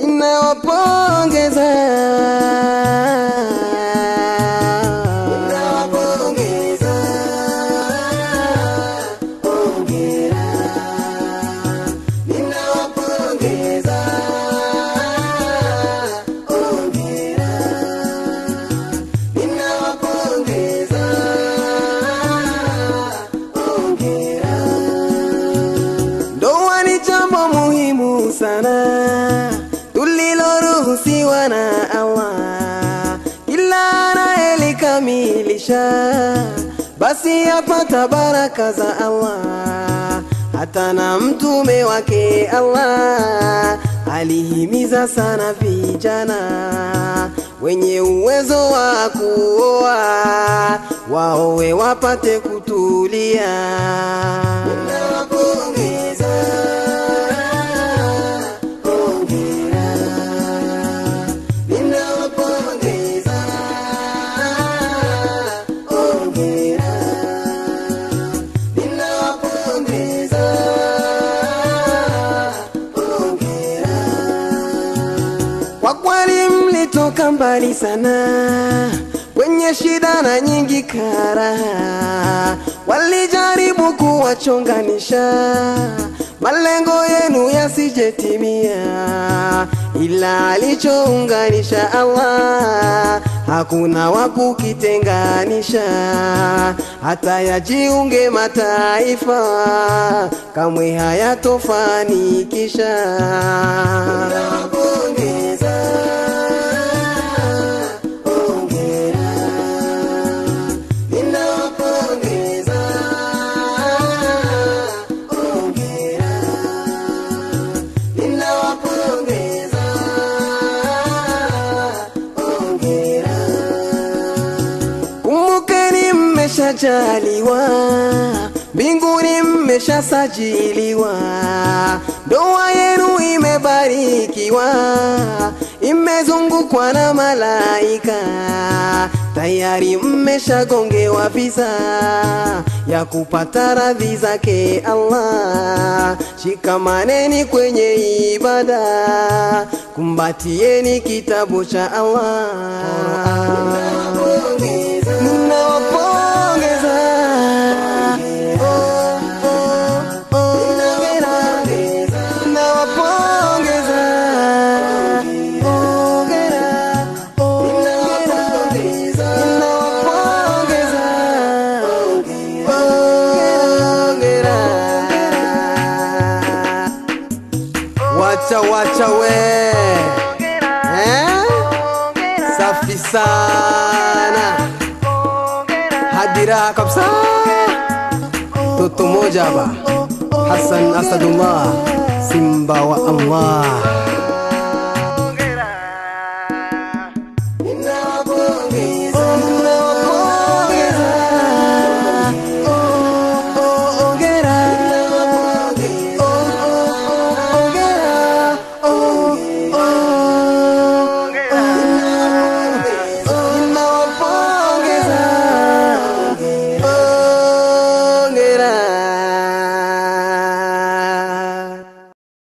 ninawapongeza ninawapongeza hongera ninawapongeza hongera ninawapongeza hongera Ndoa ni jambo muhimu sana tuliloruhusiwa na Allah, kila anayelikamilisha basi apata baraka za Allah. Hata na mtume wake Allah alihimiza sana vijana wenye uwezo wa kuoa waowe wapate kutulia. Ninawapongeza, hongera. Ninawapongeza, hongera. Ninawapongeza, hongera. Kwa kweli mlitoka mbali sana kwenye shida na nyingi karaha, walijaribu kuwachonganisha malengo yenu yasijetimia, ila alichounganisha Allah hakuna wa kukitenganisha, hata yajiunge mataifa kamwe hayatofanikisha. Ninawapongeza, hongera. Ninawapongeza, hongera. Ninawapongeza, hongera. Kumbukeni mmeshajaliwa, mbinguni mmeshasajiliwa, ndoa yenu imebarikiwa, imezungukwa na malaika, tayari mmeshagongewa visa ya kupata radhi zake Allah. Shikamaneni kwenye ibada, kumbatieni kitabu cha Allah. Ninawapongeza. Oh, oh, hongera. Ninawapongeza. Hongera, hongera. Ninawapongeza. Hongera. Wacha wacha we eh? Safi sana hadira kabisa Toto moja ba Hassan Asadullah Simba wa Allah